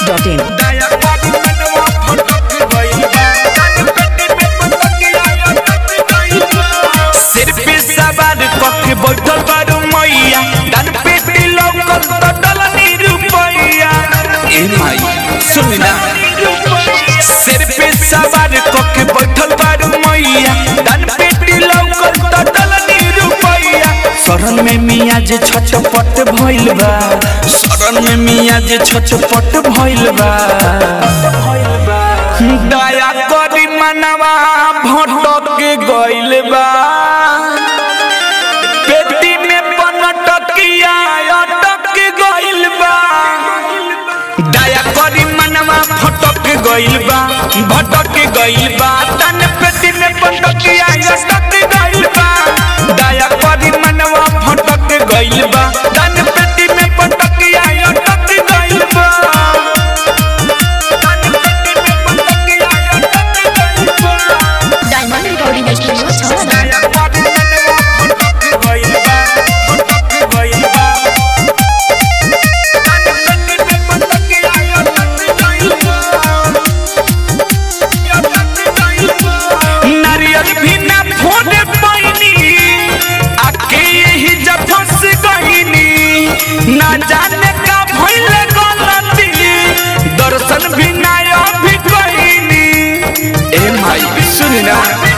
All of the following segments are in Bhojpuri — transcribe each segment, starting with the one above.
डॉट इन दया बाबू मनवा फटक गइल बा तन पेटी में पतंगिया अटक गइल बा सिर पे सवार कके बैठल बारू मैया तन पेटी लौकल त डलनी रुपैया ए माई सुन ना सिर पे सवार कके बैठल बारू मैया तन पेटी लौकल त डलनी रुपैया शरण में मिया जे छटपट भइल बा शरण में मिया जे छटपट भइल बा दया करी मनवा भटक गइल बा पेटी में पनटकिया अटक गइल बा दया करी मनवा भटक गइल बा भटक गइल बा तन पेटी में पनटकिया अटक गइल बा दया करी मनवा भटक गइल बा तन पेटी में पनटकिया अटक गइल बा डायमंड रिकॉर्डिंग स्टूडियो छौरा नारियल भी ना फोड़े पैनी आके यही जब फंस गईनी ना जाने का भइल गलती दर्शन भी ना अभी कईनी ए माई सुन ना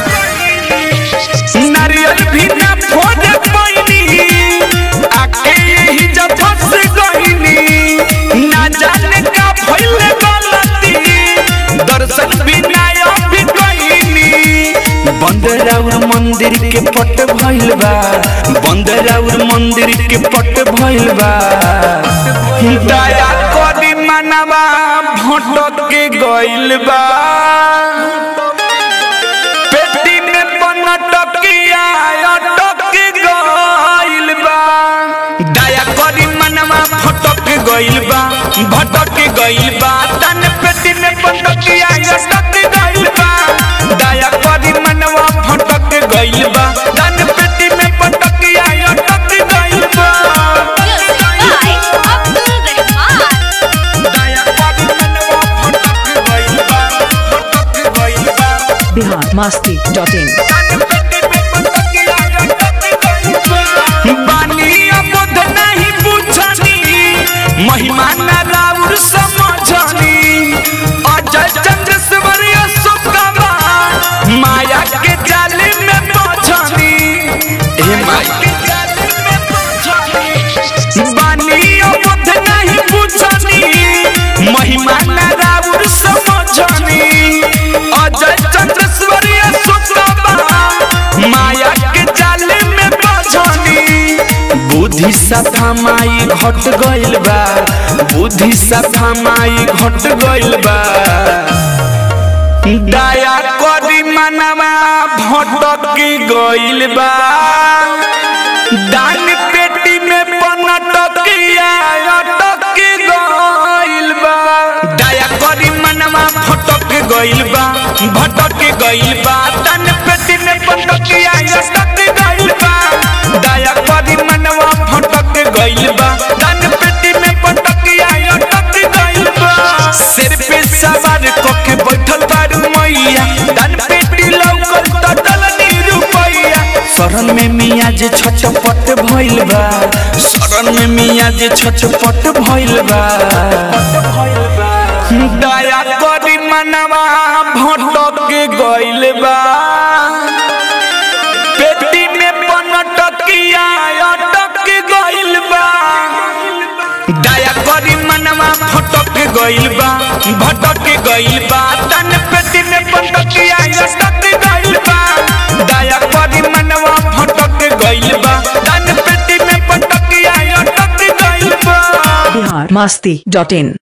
नारियल भी ना फोड़े पैनी आके यही जब फंस गईनी ना जाने का भइल गलती दर्शन भी ना अभी कईनी बंदराउर मंदिर के पट भइल बा बंदराउर मंदिर के पट भइल बा दया करी मनवा भटक के गइल बा पेटी में पनटकिया अटक गइल बा दया करी मनवा भटक गइल बा भटक गइल बा तन पेटी में पनटकिया अटक गइल बा दया करी मनवा भटक गइल बा तन पेटी में पनटकिया अटक गइल बा दया करी मनवा भटक गइल बा भटक गइल बा बिहार मस्ती डॉट इन बानी अबोध नहीं पूछनी महिमा न राउर समझनी अजय चंद्रश्वरी सुखवा माया के जाल में पछनी हे माई बानी अबोध नहीं पूछनी महिमा न राउर समझनी अजय चंद्रश्वरी सुखवा माया के जाल में पछनी बुद्धि सथा माई घट गइल बा बुद्धि सथा माई घट गइल बा दया करी मनवा भटक गइल बा दान पेटी में पनटकिया अटक गइल बा दया करी मनवा भटक गइल बा भटक गइल बा दान पेटी में पनटकिया अटक गइल बा दया करी मनवा भटक गइल बा दान पेटी में पनटकिया अटक गइल बा सिर पे सवार कके बैठल बारू मैया दान पेटी लौकल त डलनी रुपैया शरण में मिया जे छटपट भइल बा शरण में मिया जे छटपट भइल बा दया करी मनवा भटक गइल बा पेटी में पनटकिया अटक गइल बा दया करी मनवा भटक गइल बा भटक गइल बा तन पेटी में पनटकिया अटक गइल बा दया करी मनवा भटक गइल बा तन पेटी में पनटकिया अटक गइल बा बिहार मस्ती डॉट इन